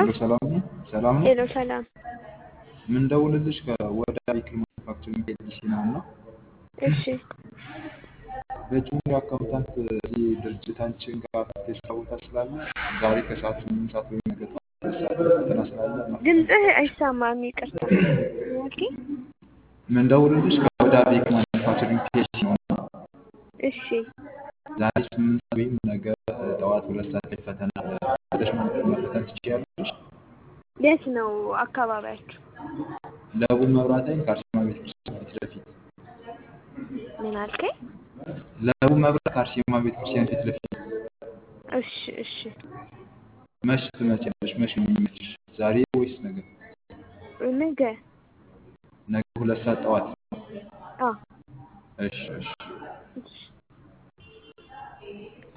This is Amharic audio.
ሄሎ ሰላም ነው? ሰላም ነው? ሄሎ ሰላም። ምን ደውልልሽ ከወደ ቬሂክል ማኑፋክቸሪንግ ኤልሲ ነው እና እሺ በጁኒየር አካውንታንት እዚህ ድርጅታችን ጋር የስራ ቦታ ስላለ ዛሬ ከሰዓት ስምንት ሰዓት ወይም ነገ ጠዋት ሁለት ሰዓት ላይ ፈተና ስላለ ድምፅህ አይሰማም፣ ይቅርታ። ኦኬ ምን ደውልልሽ ከወደ ቬሂክል ማኑፋክቸሪንግ ኤልሲ ነው እና እሺ ዛሬ ስምንት ሰዓት ወይም ነገ ጠዋት ሁለት ሰዓት ላይ ፈተና አለ። መጥተሽ መፈተን ትችያለሽ። የት ነው አካባቢያችሁ? ለቡ መብራት ኃይል ከአርሴማ ቤተክርስቲያን ፊት ለፊት ምን አልከኝ? ለቡ መብራት ከአርሴማ ቤተክርስቲያን ፊት ለፊት እሺ እሺ መች ትመጪያለሽ? መች ነው የሚመችሽ? ዛሬ ወይስ ነገ? ነገ ነገ ሁለት ሰዓት ጠዋት። አ እሺ እሺ እሺ